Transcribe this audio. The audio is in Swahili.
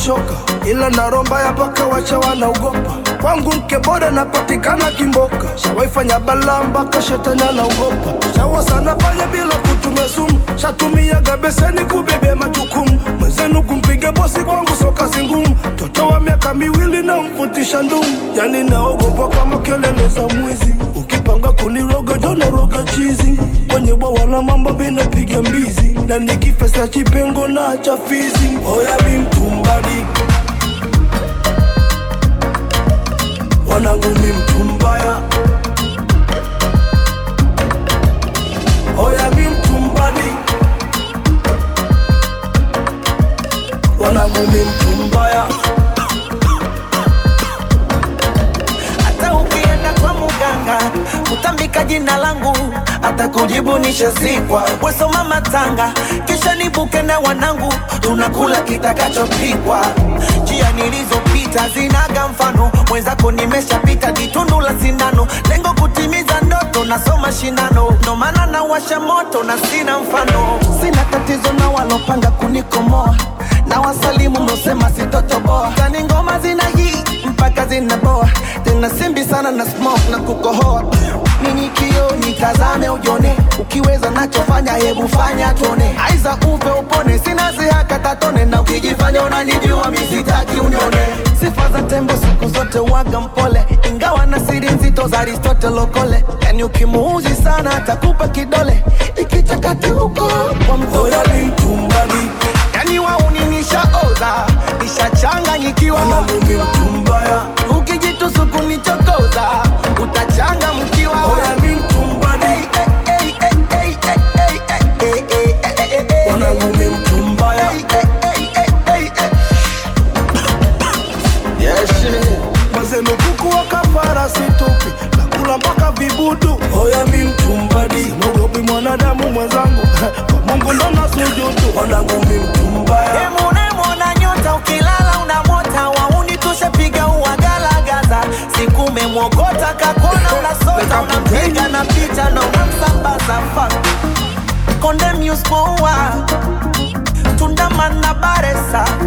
shoka, ila na romba ya paka wacha wanaogopa. Kwangu mke bora napatikana Kimboka, shawaifanya balaa mpaka shetani anaogopa. Shawa sana pale bila kutumia sumu, shatumiaga beseni kubebea majukumu. Mwenzenu kumpiga bosi, kwangu soka si ngumu. Mtoto wa miaka miwili na mfutisha ndumu, yani naogopa kama kelele za mwizi. Ukipanga kuniroga jona roga chizi, kwenye bwawa la mambo binapiga mbizi, na nikifesa chipengo na cha fizi. Oya mi mtumbadi, wanangu mi mtu mbaya. Oya mi mtumbadi, wanangu mi mtu mbaya. hata ukienda kwa muganga utambika jina langu hata kujibu nishazikwa wesoma matanga kisha nibuke na wanangu tunakula kitakachopikwa njia nilizopita zinaga mfano mwenzako nimeshapita ditundu la sindano lengo kutimiza ndoto nasoma shindano ndo maana nawasha moto na sina mfano sina tatizo na walopanga kunikomoa na wasalimu mlosema sitotoboa tani ngoma zina hii mpaka zinaboa tena simbi sana na smoke na kukohoa nini kio nitazame ujone ukiweza nachofanya hebu fanya tuone aiza upe upone sina zihaka tatone na ukijifanya unanijua misitaki unione sifa za tembo siku zote waga mpole ingawa na siri nzito za aristotle lokole yani ukimuuzi sana atakupa kidole ikichakati huko kwa mtoto Oya mi mtumbadi, yani wauni nishaoza nishachanganyikiwa wanangu mi mtu mbaya. ukijitusu kunichokoza utachanga mkiwa Oya mi mtumbadi, wanangu mi mtu mbaya. Mazenu kuku wa kafara situpi nakula mpaka vibudu. Oya mi mtumbadi, mogopi mwanadamu mwenzangu kwa Mungu ndo nasujudu. Wanangu mi mtu mbaya. Emunemona nyota ukilala unamota wauni tushapiga uwagalagaza siku umemwogota kakona unasota unampiga na picha na unamsambaza fuck Konde Muse Moa Tundamana Baresa